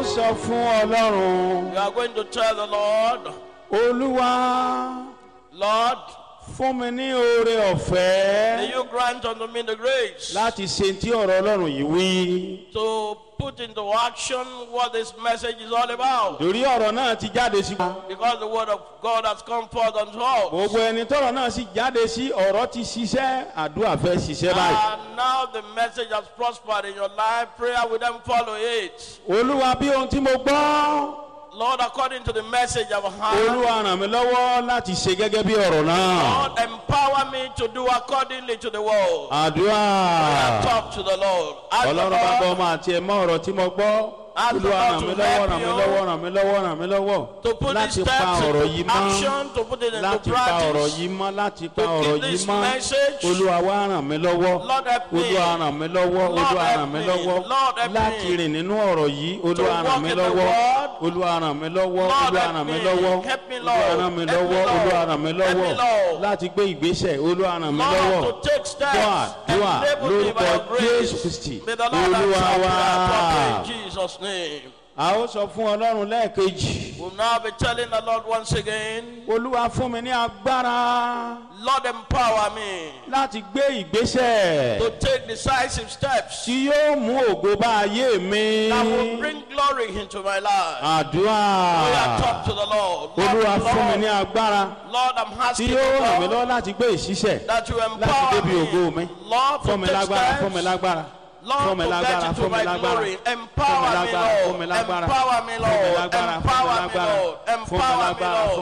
sọ fún ọlọ́run You are going to tell the Lord, olúwa Lord, fún mi ní oore may ọ̀fẹ́ you grant unto me the grace láti ṣe tí ọ̀rọ̀ ọlọ́run yìí wí. to put into action what this message is all about. torí ọ̀rọ̀ náà ti jáde sí. Because the word of God has come forth unto us. gbogbo ẹni tọrọ náà sì jáde sí ọ̀rọ̀ ti ṣiṣẹ́ àdúrà fẹ́ ṣiṣẹ́ báyìí. And now the message has prospered in your life. Prayer will then follow it. olúwa bí ohun tí mo gbọ́ Lord, according to the message I've heard, olúwa ràn mí lọ́wọ́ láti ṣe gẹ́gẹ́ bí ọ̀rọ̀ náà. Lord, empower me to do accordingly to the word. àdúrà Talk to the Lord. Ask the ọlọ́run bá gbọ́ Lord ọmọ àti ẹ̀mọ́ ọ̀rọ̀ tí mo gbọ́. Ask the olúwa Lord ràn to mí lọ́wọ́ help ràn mí you lọ́wọ́ ràn mí lọ́wọ́ ràn mí lọ́wọ́ to put these láti pa steps ọ̀rọ̀ into yìí mọ́ action, to put it into láti pa ọ̀rọ̀ practice. yìí mọ́ láti pa To ọ̀rọ̀ keep yìí this mọ́ message. olúwa wá ràn mí lọ́wọ́ Lord help me. olúwa ràn mí lọ́wọ́ Lord olúwa help ràn mí me. lọ́wọ́ Lord help láti me. rìn nínú ọ̀rọ̀ yìí olúwa walk ràn mí in the lọ́wọ́ word. olúwa ràn mí lọ́wọ́ Lord olúwa help ràn mí me. lọ́wọ́ Help me, olúwa Lord. ràn mí Help me, lọ́wọ́ Lord. olúwa ràn mí Help me, lọ́wọ́ Lord. láti gbé ìgbésẹ̀ olúwa ràn mí lọ́wọ́ Lord, to take steps. dùà dùà Enable me by lórúkọ your grace. jésù kristi May the Lord olúwa answer wá. prayer properly in Jesus' name. a ó sọ fún ọlọ́run lẹ́ẹ̀kejì We'll now be telling the Lord once again, olúwa fún mi ní agbára Lord, empower me láti gbé ìgbésẹ̀ to take decisive steps tí yóò mú ògo bá ayé mi. that will bring glory into my life. àdúrà We are talk to the Lord. olúwa Lord, fún mi ní Lord, agbára Lord, I'm tí asking yóò you, ràn mí Lord, lọ́wọ́ láti gbé ìṣiṣẹ́ that you láti empower débi ògo mi. me. Lord, fún mi to take lágbára fún mi steps. lágbára Lord, fún mi to lágbára get into fún mi my lágbára glory. fún mi Empower me, lágbára fún mi Lord. lágbára Empower me, fún mi Lord. lágbára fún mi Empower me, lágbára Lord. fún mi Empower me, lágbára Lord.